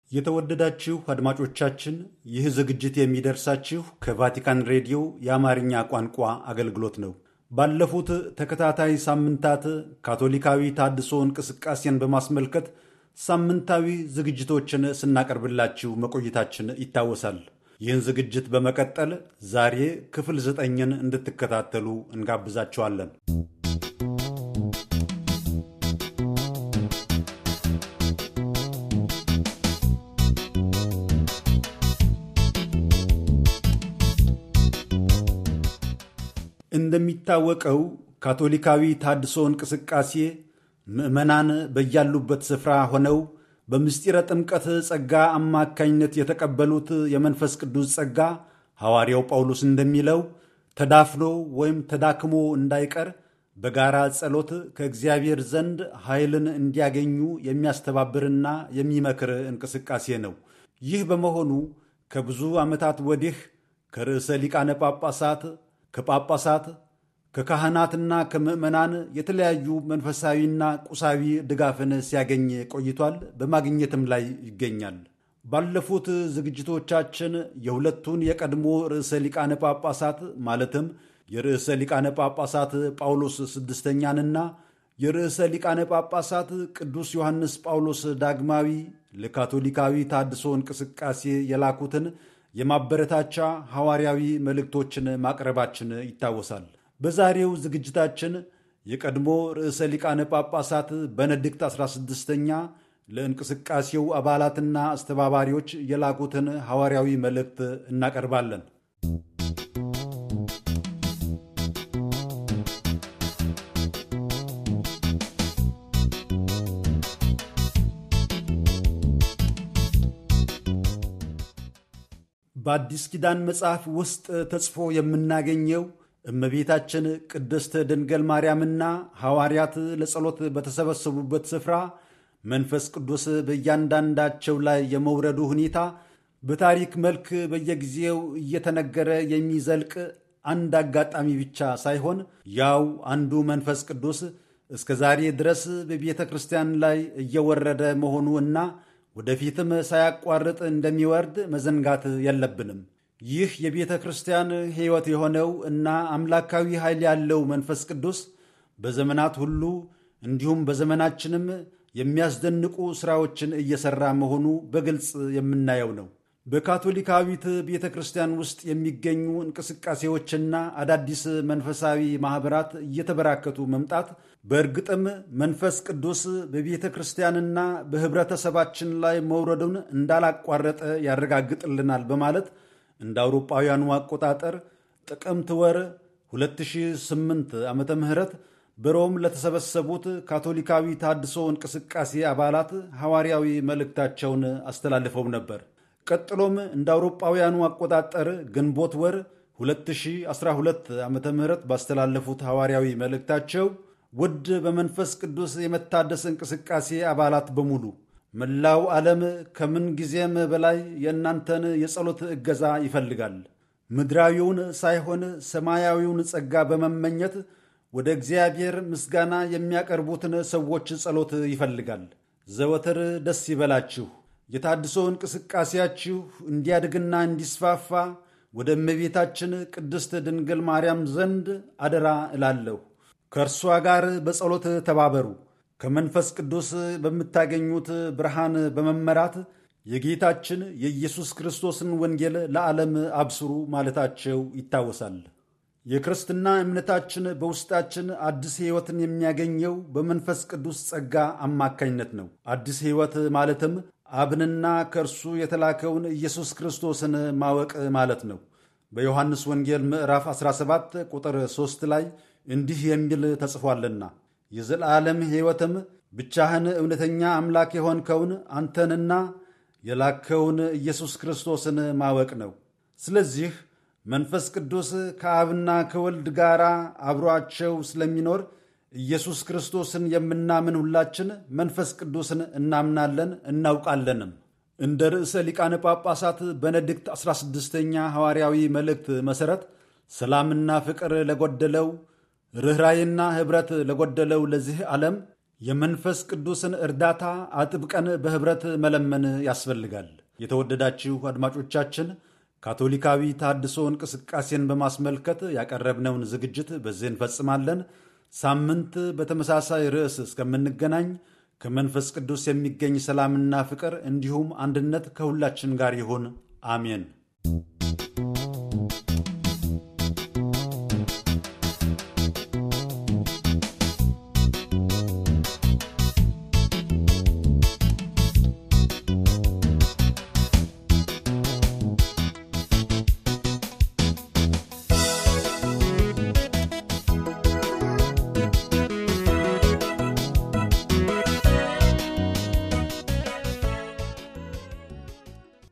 የተወደዳችሁ አድማጮቻችን ይህ ዝግጅት የሚደርሳችሁ ከቫቲካን ሬዲዮ የአማርኛ ቋንቋ አገልግሎት ነው። ባለፉት ተከታታይ ሳምንታት ካቶሊካዊ ታድሶ እንቅስቃሴን በማስመልከት ሳምንታዊ ዝግጅቶችን ስናቀርብላችሁ መቆየታችን ይታወሳል። ይህን ዝግጅት በመቀጠል ዛሬ ክፍል ዘጠኝን እንድትከታተሉ እንጋብዛችኋለን። እንደሚታወቀው ካቶሊካዊ ታድሶ እንቅስቃሴ ምዕመናን በያሉበት ስፍራ ሆነው በምስጢረ ጥምቀት ጸጋ አማካኝነት የተቀበሉት የመንፈስ ቅዱስ ጸጋ ሐዋርያው ጳውሎስ እንደሚለው ተዳፍኖ ወይም ተዳክሞ እንዳይቀር በጋራ ጸሎት ከእግዚአብሔር ዘንድ ኃይልን እንዲያገኙ የሚያስተባብርና የሚመክር እንቅስቃሴ ነው። ይህ በመሆኑ ከብዙ ዓመታት ወዲህ ከርዕሰ ሊቃነ ጳጳሳት ከጳጳሳት ከካህናትና ከምዕመናን የተለያዩ መንፈሳዊና ቁሳዊ ድጋፍን ሲያገኝ ቆይቷል። በማግኘትም ላይ ይገኛል። ባለፉት ዝግጅቶቻችን የሁለቱን የቀድሞ ርዕሰ ሊቃነ ጳጳሳት ማለትም የርዕሰ ሊቃነ ጳጳሳት ጳውሎስ ስድስተኛንና የርዕሰ ሊቃነ ጳጳሳት ቅዱስ ዮሐንስ ጳውሎስ ዳግማዊ ለካቶሊካዊ ታድሶ እንቅስቃሴ የላኩትን የማበረታቻ ሐዋርያዊ መልእክቶችን ማቅረባችን ይታወሳል። በዛሬው ዝግጅታችን የቀድሞ ርዕሰ ሊቃነ ጳጳሳት በነድክት 16ኛ ለእንቅስቃሴው አባላትና አስተባባሪዎች የላኩትን ሐዋርያዊ መልእክት እናቀርባለን። በአዲስ ኪዳን መጽሐፍ ውስጥ ተጽፎ የምናገኘው እመቤታችን ቅድስት ድንግል ማርያምና ሐዋርያት ለጸሎት በተሰበሰቡበት ስፍራ መንፈስ ቅዱስ በእያንዳንዳቸው ላይ የመውረዱ ሁኔታ በታሪክ መልክ በየጊዜው እየተነገረ የሚዘልቅ አንድ አጋጣሚ ብቻ ሳይሆን ያው አንዱ መንፈስ ቅዱስ እስከ ዛሬ ድረስ በቤተ ክርስቲያን ላይ እየወረደ መሆኑ እና ወደፊትም ሳያቋርጥ እንደሚወርድ መዘንጋት የለብንም። ይህ የቤተ ክርስቲያን ሕይወት የሆነው እና አምላካዊ ኃይል ያለው መንፈስ ቅዱስ በዘመናት ሁሉ እንዲሁም በዘመናችንም የሚያስደንቁ ሥራዎችን እየሠራ መሆኑ በግልጽ የምናየው ነው። በካቶሊካዊት ቤተ ክርስቲያን ውስጥ የሚገኙ እንቅስቃሴዎችና አዳዲስ መንፈሳዊ ማኅበራት እየተበራከቱ መምጣት በእርግጥም መንፈስ ቅዱስ በቤተ ክርስቲያንና በኅብረተሰባችን ላይ መውረዱን እንዳላቋረጠ ያረጋግጥልናል በማለት እንደ አውሮጳውያኑ አቆጣጠር ጥቅምት ወር 2008 ዓመተ ምህረት በሮም ለተሰበሰቡት ካቶሊካዊ ታድሶ እንቅስቃሴ አባላት ሐዋርያዊ መልእክታቸውን አስተላልፈው ነበር። ቀጥሎም እንደ አውሮጳውያኑ አቆጣጠር ግንቦት ወር 2012 ዓ ም ባስተላለፉት ሐዋርያዊ መልእክታቸው ውድ በመንፈስ ቅዱስ የመታደስ እንቅስቃሴ አባላት በሙሉ መላው ዓለም ከምን ጊዜም በላይ የእናንተን የጸሎት እገዛ ይፈልጋል። ምድራዊውን ሳይሆን ሰማያዊውን ጸጋ በመመኘት ወደ እግዚአብሔር ምስጋና የሚያቀርቡትን ሰዎች ጸሎት ይፈልጋል። ዘወትር ደስ ይበላችሁ፣ የታድሶ እንቅስቃሴያችሁ እንዲያድግና እንዲስፋፋ ወደ እመቤታችን ቅድስት ድንግል ማርያም ዘንድ አደራ እላለሁ። ከእርሷ ጋር በጸሎት ተባበሩ። ከመንፈስ ቅዱስ በምታገኙት ብርሃን በመመራት የጌታችን የኢየሱስ ክርስቶስን ወንጌል ለዓለም አብስሩ ማለታቸው ይታወሳል። የክርስትና እምነታችን በውስጣችን አዲስ ሕይወትን የሚያገኘው በመንፈስ ቅዱስ ጸጋ አማካኝነት ነው። አዲስ ሕይወት ማለትም አብንና ከእርሱ የተላከውን ኢየሱስ ክርስቶስን ማወቅ ማለት ነው። በዮሐንስ ወንጌል ምዕራፍ 17 ቁጥር 3 ላይ እንዲህ የሚል ተጽፏልና የዘላለም ሕይወትም ብቻህን እውነተኛ አምላክ የሆንከውን አንተንና የላከውን ኢየሱስ ክርስቶስን ማወቅ ነው። ስለዚህ መንፈስ ቅዱስ ከአብና ከወልድ ጋር አብሯቸው ስለሚኖር ኢየሱስ ክርስቶስን የምናምን ሁላችን መንፈስ ቅዱስን እናምናለን እናውቃለንም። እንደ ርዕሰ ሊቃነ ጳጳሳት በነድክት 16ኛ ሐዋርያዊ መልእክት መሠረት ሰላምና ፍቅር ለጎደለው ርኅራይና ኅብረት ለጎደለው ለዚህ ዓለም የመንፈስ ቅዱስን እርዳታ አጥብቀን በኅብረት መለመን ያስፈልጋል። የተወደዳችሁ አድማጮቻችን ካቶሊካዊ ታድሶ እንቅስቃሴን በማስመልከት ያቀረብነውን ዝግጅት በዚህ እንፈጽማለን። ሳምንት በተመሳሳይ ርዕስ እስከምንገናኝ ከመንፈስ ቅዱስ የሚገኝ ሰላምና ፍቅር እንዲሁም አንድነት ከሁላችን ጋር ይሁን። አሜን።